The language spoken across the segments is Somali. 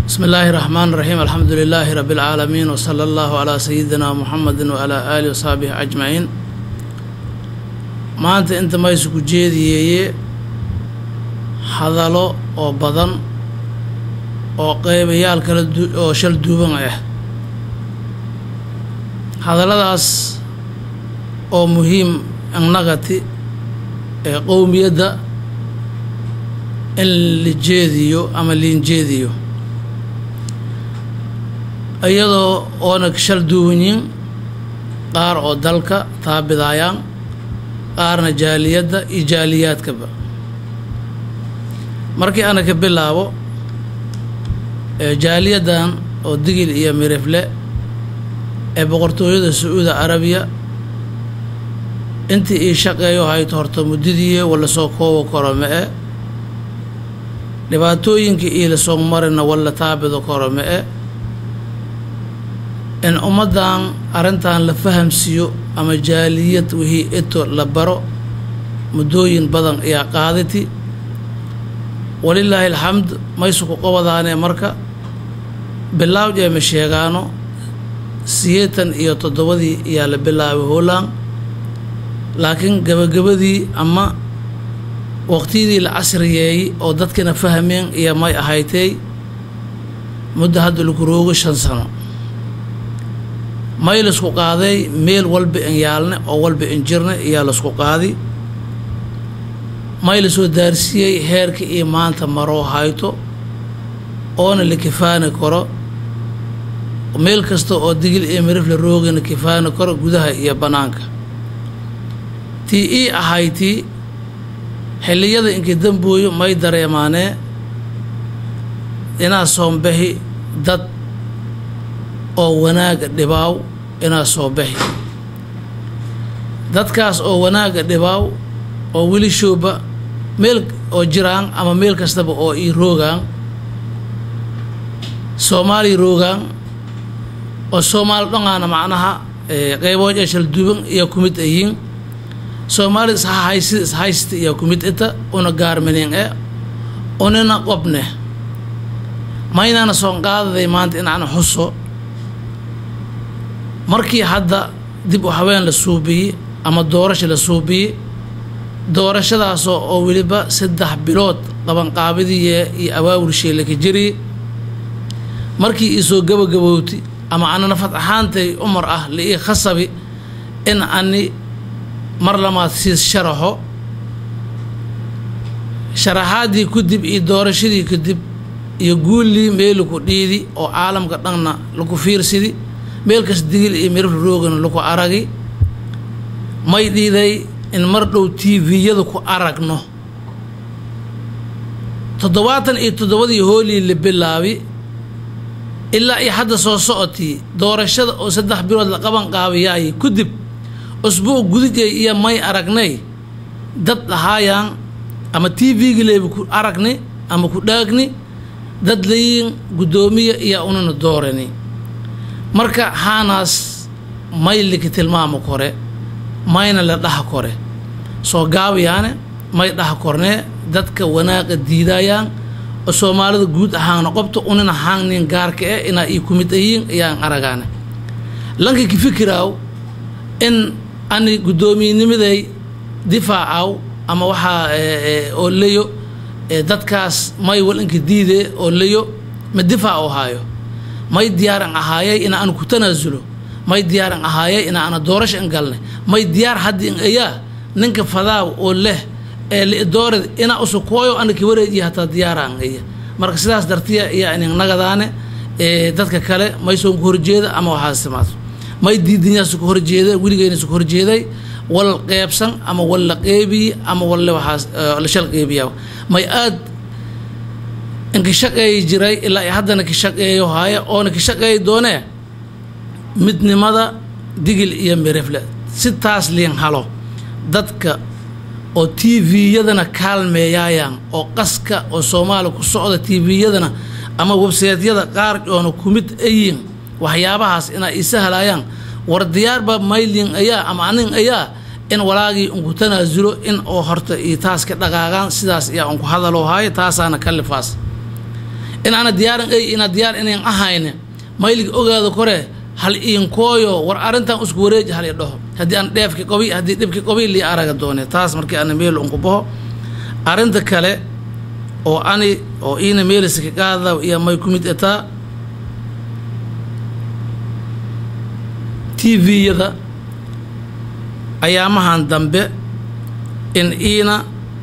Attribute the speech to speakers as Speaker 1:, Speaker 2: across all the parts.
Speaker 1: بسم الله الرحمن الرحيم الحمد لله رب العالمين وصلى الله على سيدنا محمد وعلى آله وصحبه أجمعين maanta inta maysuku jeediyeeye hadalo oo badan oo qeybayaal kala oo shal duuban ah hadalladaas oo muhiim annagati ee qowmiyadda in la jeediyo ama liin jeediyo iyadoo oona shal duubanyin qaar oo dalka taabidaayaan qaarna jaaliyadda iyo jaaliyaadkaba markii ana ka bilaabo jaaliyaddan oo digil iyo mirifle ee boqortooyada sacuudi carabiya intii ii shaqeeyo hayto horta muddadiiye wala soo koobo karo ma-e dhibaatooyinkii ii lasoo marina wala taabido karo ma-e in ummaddan arrintan la fahamsiiyo ama jaaliyad wixii ito la baro muddooyin badan ayaa qaadati walilaahi alxamd maysuku qabadaanee marka bilaawj eema sheegaano siyeetan iyo toddobadii ayaa la bilaabay hooland laakiin gabagabadii ama waqtiyadii la casriyeeyey oo dadkina fahmeen iyo may ahaytay muddo hadda lagu roogo shan sano may laisku qaaday meel walba in yaalne oo walba in jirne ayaa laisku qaadi may lasoo daarsiiyey heerka iyo maanta maroo hayto oona la kifaani karo meel kasta oo digil iyo mirif la roogana kifaani karo gudaha iyo bannaanka tii ii ahaytii xilliyada inkii dambooyo may dareemaanee inaa soombaxi dad oo wanaaga dhibaaw inaa soo baxi dadkaas oo wanaaga dhibaaw oo weli shooba meel oo jiraan ama meel kastaba oo ii roogaan soomaali roogaan oo soomaali dhongaana macnaha qeybood ee shalduuban iyo ku mid ayiin soomaali ishahaysi ishaysta iyo ku mid ita una gaarminin e unina qobne maynaana soon qaadaday maanta inaan xuso markii hadda dib u haween la suubiyey ama doorasha la suubiyey doorashadaasoo oo weliba saddex bilood qabanqaabadiiye iyo awaawulshee laka jiriyey markii iisoo gabagabowti ama ana nafad ahaantay umar ah la ii khasabi in ani mar lamaad siis sharaxo sharaxaaddii kadib iyo doorashadii kadib iyo guullii meeliku dhiidi oo caalamka dhanna laku fiirsidi meel kas digil iyo mirif roogana laku aragi may dhiiday in mar dhow tviyada ku aragno toddobaatan iyo toddobadii hoolii la bilaabi ilaa iyo hadda soo socotii doorashada oo saddex bilood la qaban qaabiyaayay kadib usbuuc gudijay iyo may aragnay dad dhahaayaan ama tvgi leeba ku aragni ama ku dhaagni dad layiin guddoomiya iyo unana doorani marka haanaas may liki tilmaamo kore mayna la dhaha kore soo gaabayaane may dhaha kornee dadka wanaaqa diidaayaan oo soomaalida guud ahaana qobta unina haangnin gaarka eh inaa ii ku mid ayiin ayaan aragaane lanka ki fikiraaw in ani guddoomiyenimiday difaacaw ama waxaa oo leyo dadkaas may wal inka diidee oo leyo ma difaac oo haayo may diyaaran ahaayay ina aan ku tanaasulo may diyaaran ahaayay ina ana doorasho in galnay may diyaar haddi in ayaa ninka fadaaw oo leh ee lidoorad ina usukooyo ana ki wareejiya hataa diyaaraan aya marka sidaas dartiya ayaa inin nagadaane dadka kale may soon ku horjeeda ama waxaas timaado may diidinyaas ku horjeeda weligeyna su ku horjeeday wal qeybsan ama wal la qeybiye ama walle waxaas la shal qeybiya may aad inka shaqeeyi jiray ilaa i haddana ka shaqeeyo haaye oona ka shaqeeyi doonee midnimada digil iyo mirifle si taas liin halo dadka oo tviyadana kaalmeeyaayaan oo qaska oo soomaaliya ku socda tviyadana ama websaytyada qaar oona ku mid ayiin waxyaabahaas inay isa halaayaan war diyaarba maylin ayaa ama anin ayaa in walaagii unku tanaasulo in oo horta iyo taas ka dhaqaaqaan sidaas ayaa unku hadaloo haayo taasaana kalifaas in ana diyaaran ay ina diyaar inayn ahayne mayliga ogaada kore hal iinkooyo war arrintan isku wareeji hal i dhaho haddii aan dheefki qobi haddii dhibki qobi lii araga doone taas markii ana meel unku baho arrinta kale oo ani oo iina meeliska qaada iyo may ku mid ataa t v-yada ayaamahan dambe in iina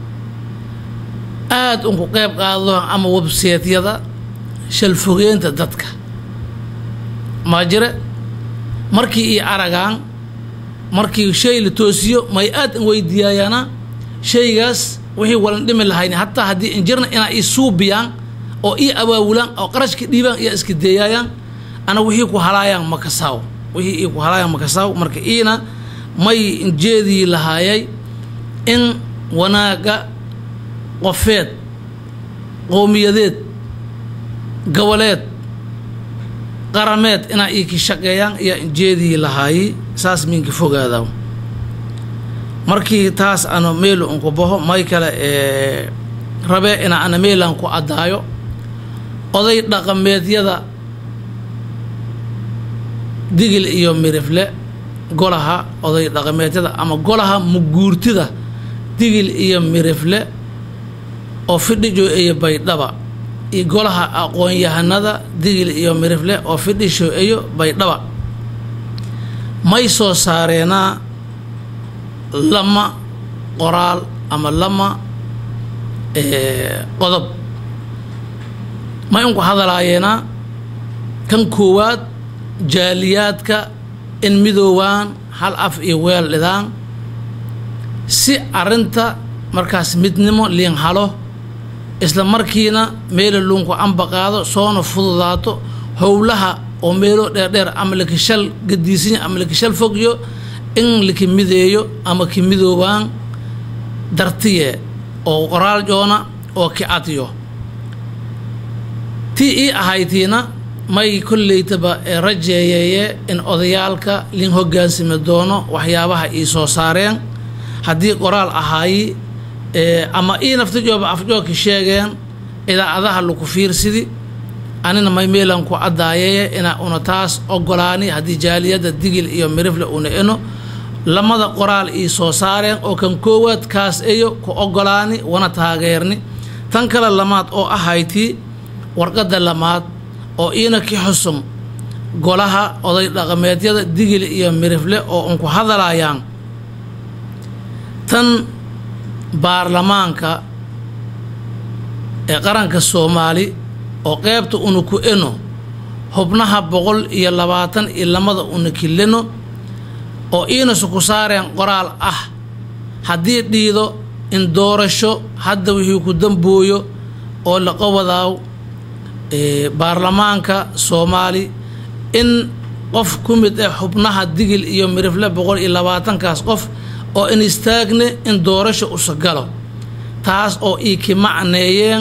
Speaker 1: aada unku qeyb qaado ama webseetyada shalfogeynta dadka maa jire markii io aragaan markii shay la toosiyo may aad in weydiiyaayaana shaygaas wixii walan dhimi lahayn hataa haddii injirna inaa ii suubiyaan oo ii awaawulaan oo qarashka dhiibaan iyo iska deeyaayaan ana wixii ku halaayaan makasaaw wixii ii ku halaayaan makasaaw marka iina may injeedii lahaayay in wanaaga qofeed qowmiyadeed goboleed qarameed inaa ii ki shaqeeyaan iyo injeedii lahaayi saas miinka fogaadaw markii taas ano meel unku baho may kale ee rabee ina ana meelan ku addaayo oday dhaqameedyada digil iyo mirifle golaha oday dhaqameedyada ama golaha muguurtida digil iyo mirifle oo fidhijo iyo baydhaba iyo golaha aqoon-yahanada digil iyo mirifle oo fidhisho iyo baydhaba may soo saareenaa lama qoraal ama lama qodob may unku hadalaayeenaa kan koowaad jaaliyaadka in midoowaan hal af iyo weel dhidaan si arrinta markaas midnimo liin halo isla markiina meela luunku amba qaado soona fududaato howlaha oo meelo dheerdheer ama lakishal gadiisinya ama lakishal fogyo in laki mideeyo ama ki midoobaan dartiye oo qoraal joona oo ki adyo tii ii ahaytiina may kolleytaba rajeeyeeye in odayaalka lin hogaansami doono waxyaabaha ii soo saareen haddii qoraal ahaayi ama ii naftajooba afjoogki sheegeen idaacadaha laku fiirsidi anina may meelan ku addaayeye ina una taas ogolaani haddii jaaliyadda digil iyo mirifle una eno lamada qoraal ii soo saareen oo kan koowaad kaas eyo ku ogolaani wana taageerni tan kale lamaad oo ahaytii warqadda lamaad oo iina ki xusum golaha oday dhaqameedyada digil iyo mirifle oo unku hadalayaan tan baarlamaanka ee qaranka soomaali oo qeybta una ku eno xubnaha boqol iyo labaatan iyo lamada una kileno oo iinasu ku saareen qoraal ah haddii dhiido in doorasho hadda wixii ku dambooyo oo la qawadaaw baarlamaanka soomaali in qof ku mid ah xubnaha digil iyo mirifle boqol iyo labaatankaas qof oo in istaagne in doorasho usa galo taas oo ii ki macneeyeen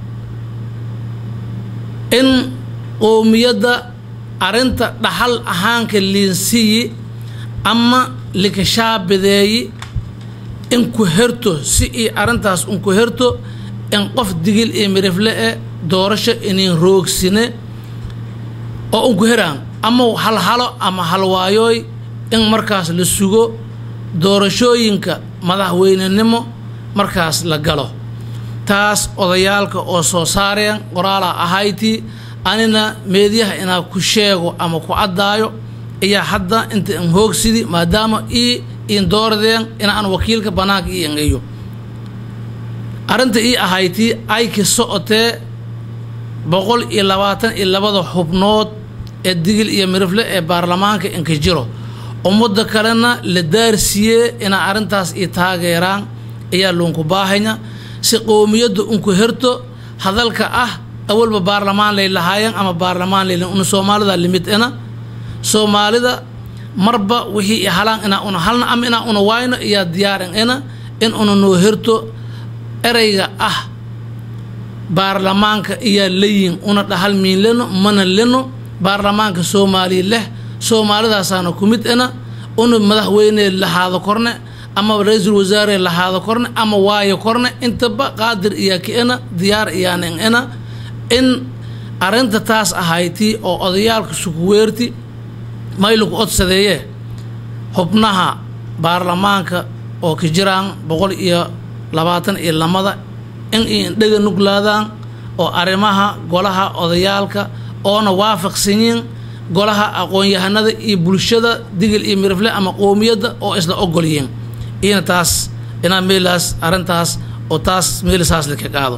Speaker 1: in qowmiyadda arrinta dhaxal ahaanka liinsiyi ama likashaabideeyi in ku herto si ii arrintaas unku herto in qof digil iyo mirifle e doorasho inin roogsine oo unku heraan ama halhalo ama halwaayooy in markaas la sugo doorashooyinka madaxweynenimo markaas la galo taas odayaalka oo soo saareen qoraalaa ahaytii anina meedyaha inaa ku sheego ama ku caddaayo ayaa hadda inta in hoogsidi maadaama ii in dooradeen inaan wakiilka bannaanka ii engeyo arrinta ii ahaytii ay ka socotee boqol iyo labaatan iyo labada xubnood ee digil iyo mirifle ee baarlamaanka inka jiro ummadda kalena la daarsiiyee inaa arrintaas ii taageeraan ayaa luunku baahanya si qowmiyadda unku herto hadalka ah awalba baarlamaan lay lahaayeen ama baarlamaan lay una soomaalida limid ena soomaalida marba wixii i halaan inaa una halna ama inaa una waayno iyaa diyaarin ena in una noo herto ereyga ah baarlamaanka iyaa layin una dhahal miin leno mana leno baarlamaanka soomaaliya leh soomaalidaasaana ku mid ena una madaxweyne lahaado korne ama ra-iisul wasaare lahaado korne ama waayo korne intaba qaadir iyaa ka ena diyaar iyaanin ena in arrinta taas ahayti oo odayaalka sukuweerti maylaku odsadeeye xubnaha baarlamaanka oo ka jiraan boqol iyo labaatan iyo lamada in ay indhaga nuglaadaan oo arrimaha golaha odayaalka oona waafaqsanyiin golaha aqoon-yahanada iyo bulshada digil iyo mirifle ama qoomiyadda oo isla ogolyiin iyana taas inaa meelaas arrintaas oo taas meelisaas laka qaado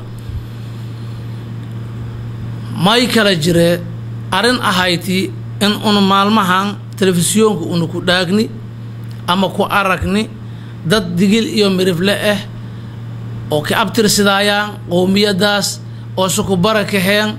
Speaker 1: may kala jiree arrin ahayti in unu maalmahan telefisyoonka una ku dhaagni ama ku aragni dad digil iyo mirifle ah oo ka abtirsidaayaan qowmiyaddaas oo suku bara kaheen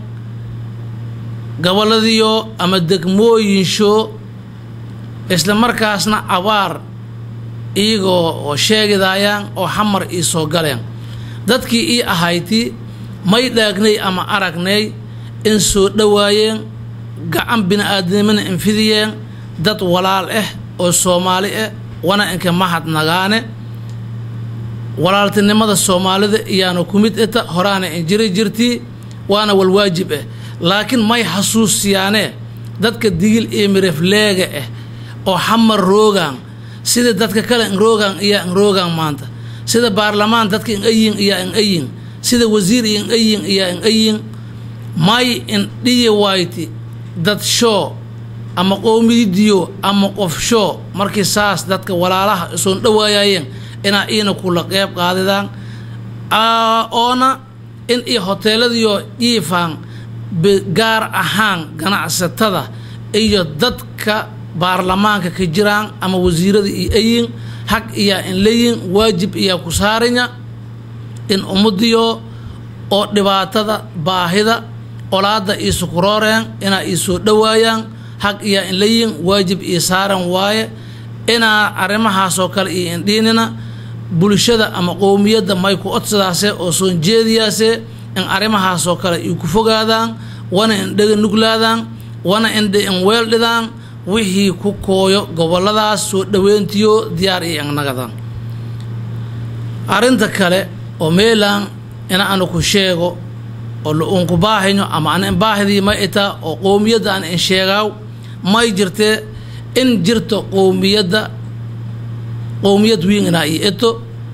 Speaker 1: goboladiyo ama degmooyinsho isla markaasna abaar iyagoo oo sheegidaayaan oo xamar ii soo galeen dadkii ii ahayti may dhaagnay ama aragnay in soo dhowaayeen gacan bini-aadnimana infidiyeen dad walaal ah oo soomaali ah wana inka mahad nagaane walaaltinimada soomaalida iyaana ku mid ita horaana injiri jirtii waana walwaajib ah laakiin may xasuusiyaanee dadka digil iyo mirifleega ah oo xamar roogaan sida dadka kale inroogaan iyaa inroogaan maanta sida baarlamaan dadka inayin iyaa inayin sida wasiir iyo inayin iyaa inayin may indhiyi wayti dad shoo ama qowmididiyo ama qof shoo markii saas dadka walaalaha isoon dhawaayayeen inaa iina kula qeyb qaadidaan oona in iyo hoteeladiyo dhiifaan gaar ahaan ganacsatada iyo dadka baarlamaanka ka jiraan ama wasiirada iyo ayin xag iyaa in layin waajib iyaa ku saarinya in ummadiyo oo dhibaatada baahida olaada iyo sukurooreen inaa ii soo dhowaayaan xag iyaa in layin waajib ii saaran waaye inaa arrimahaasoo kale iyo indhiinina bulshada ama qowmiyadda may ku odsadaase oo soon jeediyaase in arrimahaasoo kale ii ku fogaadaan wana indhaga nuglaadaan wana indha in weeldhidaan wixii ku kooyo goboladaas soo dhoweyntiyo diyaar iyo innagadaan arrinta kale oo meelaan ina anu ku sheego oo la-uunku baahayo ama ana in baahidii ma itaa oo qowmiyadda aan in sheegaaw may jirtee in jirto qowmiyadda qowmiyad wiin inaa ii ito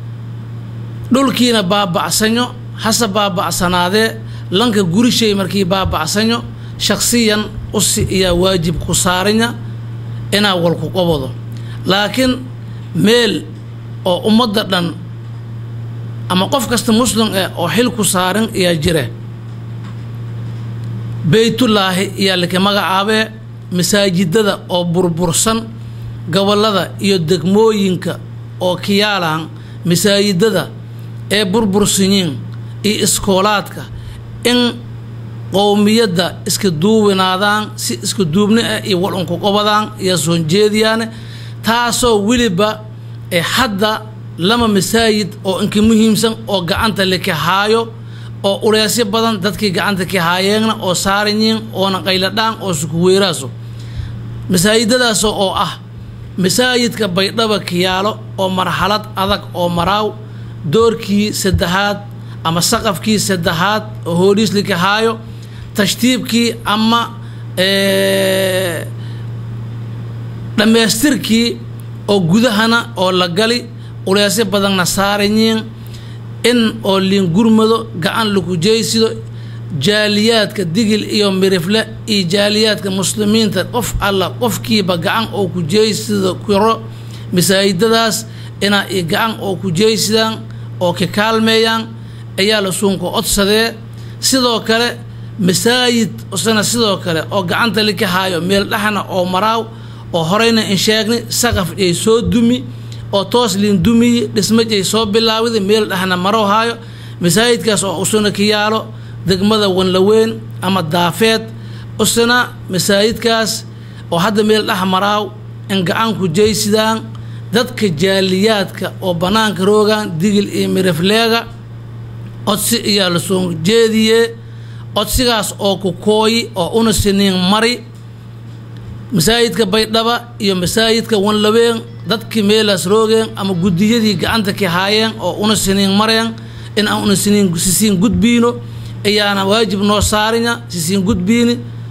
Speaker 1: dhulkiina baaba'sanyo hase baaba'sanaadee lanka gurishay markii baaba'sanyo shakhsiyan usi iyaa waajib ku saarinya inaa walku qabado laakiin meel oo ummadda dhan ama qof kasta muslim eh oo xil ku saarin ayaa jire beytullaahi iyaa laka magacaabee masaajidada oo burbursan gobollada iyo degmooyinka oo kiyaalaan masaajidada ee burbursanyiin iyo iskoolaadka in qowmiyadda iska duubinaadaan si iska duubni ah iyo walunku qobadaan iyo soon jeediyaane taasoo weliba ee hadda lama masaajid oo inka muhiimsan oo gacanta laka haayo oo uleesyo badan dadkii gacanta ka haayeenna oo saaranyiin oona qayladhaan oo sukuweeraaso masaajidadaas oo ah masaajidka baydhaba kiyaalo oo marxalad adag oo maraaw doorkii saddexaad ama saqafkii saddexaad oo hooliislika haayo tashtiibkii ama dhammaystirkii oo gudahana oo la gali uleesyo badanna saaranyiin in oo liingurmado gacan laku jeysido jaaliyaadka digil iyo mirifle iyo jaaliyaadka muslimiinta qof alla qofkiiba gacan oo ku jeysido karo masaajidadaas inaa i gacan oo ku jeysidaan oo ka kaalmeeyaan ayaa la suunka odsadee sidoo kale masaajid isna sidoo kale oo gacanta lika haayo meel dhexna oo maraaw oo horeyna in sheegni saqaf ay soo dumi oo toos liin dumiyi dhismajay soo bilaawida meel dhexna marow haayo masaajidkaas oo usuna ka yaalo degmada wanlaweyn ama daafeed usna masaajidkaas oo hadda meel dhex maraaw in gacanku jeysidaan dadka jaaliyaadka oo bannaanka roogaan digil iyo mirifleega codsi iyaa la soo jeediyee codsigaas oo ku kooyi oo una siniin mari masaajidka baydhaba iyo masaajidka wanlaween dadkii meelaas roogeen ama guddiyadii gacanta ka haayeen oo una siniin mareen in aan una siniin sisiin gudbiino ayaana waajib noo saarinya sisiin gudbiini